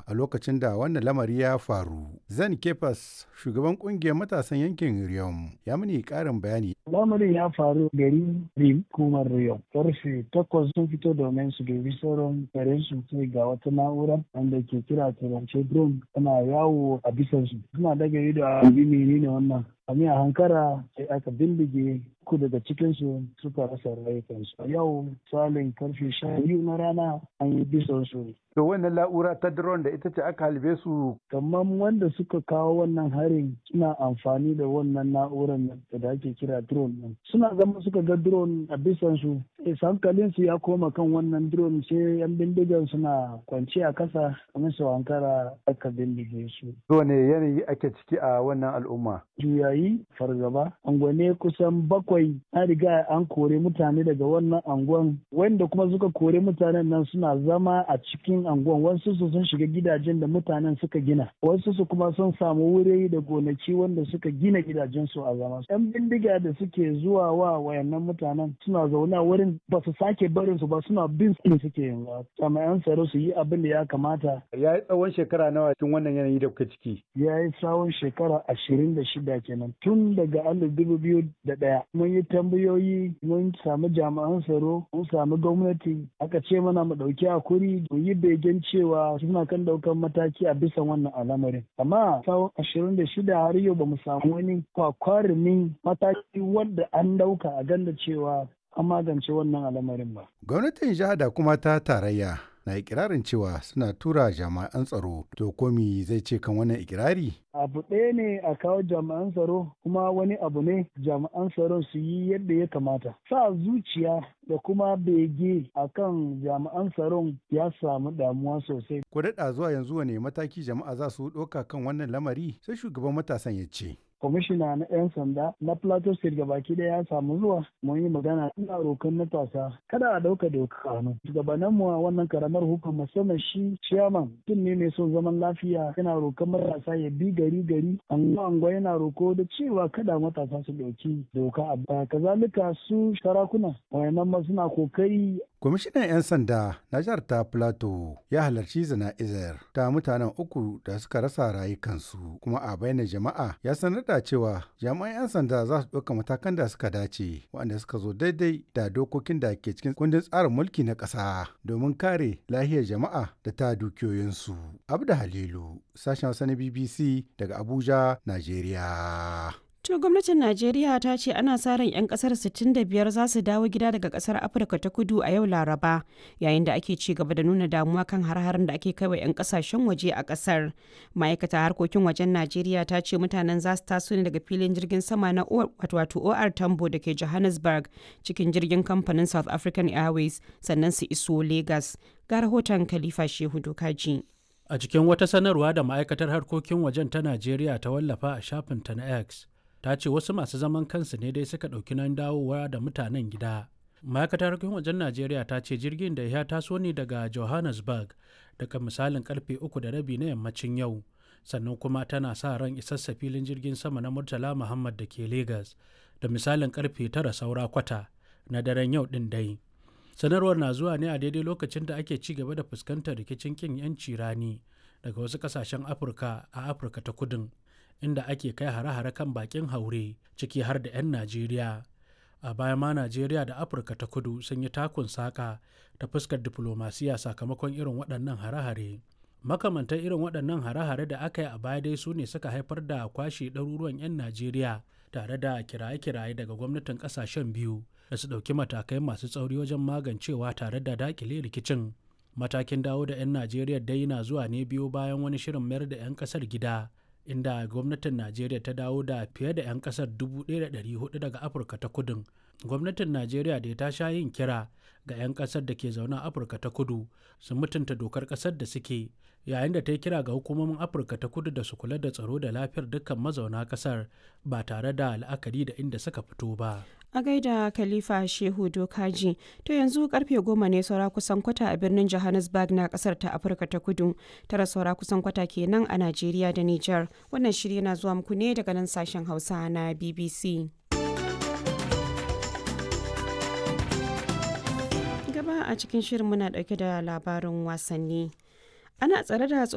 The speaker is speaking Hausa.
a lokacin da wannan lamari ya faru. Zan Kefas shugaban kungiyar matasan yankin Riyom ya mini karin bayani. Lamarin ya faru gari Rim kuma Riyom. Karfe takwas sun fito domin su dubi sauran garin su sai ga wata na'ura wanda ke kira turance drone tana yawo a bisan su. Suna daga ido a menene wannan. A hankara sai aka bindige uku daga cikinsu suka rasa rayukansu. A yau salin karfe sha biyu na rana an yi bisan su. To wannan la'ura ta drone da ita ce aka halbe su. Kamar wanda suka kawo wannan harin suna amfani da wannan na'urar da ake kira drone nan. Suna zama suka ga drone a bisan su. hankalin su ya koma kan wannan drone sai yan bindigan suna kwance a kasa kamar su hankara aka bindige su. ne yanayi ake ciki a wannan al'umma? Juyayi fargaba. Angwane kusan bakwai an riga an kore mutane daga wannan angon wanda kuma suka kore mutanen nan suna zama a cikin anguwan wasu su sun shiga gidajen da mutanen suka gina wasu su kuma sun samu wuri da gonaki wanda suka gina gidajen su a zama yan bindiga da suke zuwa wa wayannan mutanen suna zaune a wurin ba su sake barin su ba suna bin su suke yanzu jami'an tsaro su yi abin da ya kamata ya yi tsawon shekara nawa cikin wannan yanayi da kuka ciki ya yi tsawon shekara ashirin da shida kenan tun daga alif dubu biyu da ɗaya mun yi tambayoyi mun samu jami'an tsaro mun samu gwamnati aka ce mana mu ɗauki hakuri mu yi begen cewa suna kan ɗaukan mataki a bisa wannan al'amarin amma tsawon ashirin da shida har yau ba mu samu wani kwakwarumin mataki wanda an ɗauka a ganda cewa an magance wannan al'amarin ba. Gwamnatin jiha da kuma ta tarayya na ikirarin cewa suna tura jami'an tsaro to komi zai ce kan wannan ikirari? abu ɗaya ne a kawo jami'an tsaro kuma wani abu ne jami'an tsaron su yi yadda ya kamata sa zuciya da kuma bege a kan jami'an tsaron ya samu damuwa sosai ko daɗa zuwa yanzu wane mataki jama'a za su ɗauka kan wannan lamari sai shugaban matasan ya ce kwamishina na 'yan sanda na plateau state gabaki daya ya samu zuwa mun yi magana ina rokan matasa kada a dauka doka hannu shugabannin mu a wannan karamar hukumar musamman shi chairman tun ne mai son zaman lafiya yana rokan matasa ya bi gari gari anguwa anguwa yana roko da cewa kada matasa su dauki doka a baya kazalika su sarakuna wayannan ma suna kokari Kwamishinan 'yan sanda na jihar ta Plateau ya halarci zana'izar ta mutanen uku da suka rasa rayukansu kuma a bayyana jama'a ya sanar da cewa jami'an 'yan sanda za su ɗauka matakan da suka dace waɗanda suka zo daidai da dokokin da ke cikin kundin tsarin mulki na ƙasa domin kare lahiyar jama'a da ta dukiyoyinsu. Abda Halilu, sashen Hausa na BBC daga Abuja, Najeriya. To gwamnatin Najeriya ta ce ana sa ran 'yan kasar 65 za su dawo gida daga kasar Afirka ta kudu a yau Laraba yayin da ake ci gaba da nuna damuwa kan har-harin da ake kaiwa 'yan kasashen waje a kasar. Ma'aikata harkokin wajen Najeriya ta ce mutanen za su taso ne daga filin jirgin sama na wato OR Tambo da ke Johannesburg cikin jirgin kamfanin South African Airways sannan su iso Lagos. Ga rahoton Khalifa Shehu Dokaji. A cikin wata sanarwa da ma'aikatar harkokin wajen ta Najeriya ta wallafa a shafinta na X. ta ce wasu masu zaman kansu ne dai suka ɗauki nan dawowa da mutanen gida ma'aikatar harkokin wajen najeriya ta ce jirgin da ya taso ne daga johannesburg daga misalin karfe uku da rabi na yammacin yau sannan kuma tana sa ran isassa filin jirgin sama na murtala muhammad da ke lagos da misalin karfe tara saura kwata na daren yau din dai sanarwar na zuwa ne a daidai lokacin da ake ci gaba da fuskantar rikicin kin yanci rani daga wasu kasashen afirka a afirka ta kudin inda ake kai hare-hare kan bakin haure ciki har da 'yan najeriya a baya ma najeriya da afirka ta kudu sun yi takun saƙa ta fuskar diflomasiya sakamakon irin waɗannan hare-hare makamantan irin waɗannan hare-hare da aka yi a baya dai su ne suka haifar da kwashe ɗaruruwan 'yan najeriya tare da kiraye-kiraye daga gwamnatin ƙasashen biyu da su ɗauki matakai masu tsauri wajen magancewa tare da daƙile rikicin matakin dawo da 'yan najeriya dai na zuwa ne biyu bayan wani shirin mayar da 'yan ƙasar gida inda gwamnatin najeriya ta dawo da fiye da 'yan kasar 1,400 daga afirka ta kudin gwamnatin najeriya da ta sha yin kira ga 'yan kasar da ke zaune a afirka ta kudu su mutunta dokar kasar da suke yayin da ta yi kira ga hukumomin afirka ta kudu da su kula da tsaro da lafiyar dukkan mazauna kasar ba tare da la'akari da inda suka fito ba a gaida khalifa shehu dokaji to yanzu karfe goma ne saura kusan kwata a birnin johannesburg na kasar ta afirka ta kudu tara saura kusan kwata kenan a najeriya da niger wannan shirya na zuwa muku ne daga nan sashen hausa na bbc gaba a cikin shirin muna dauke da labarin wasanni ana tsare da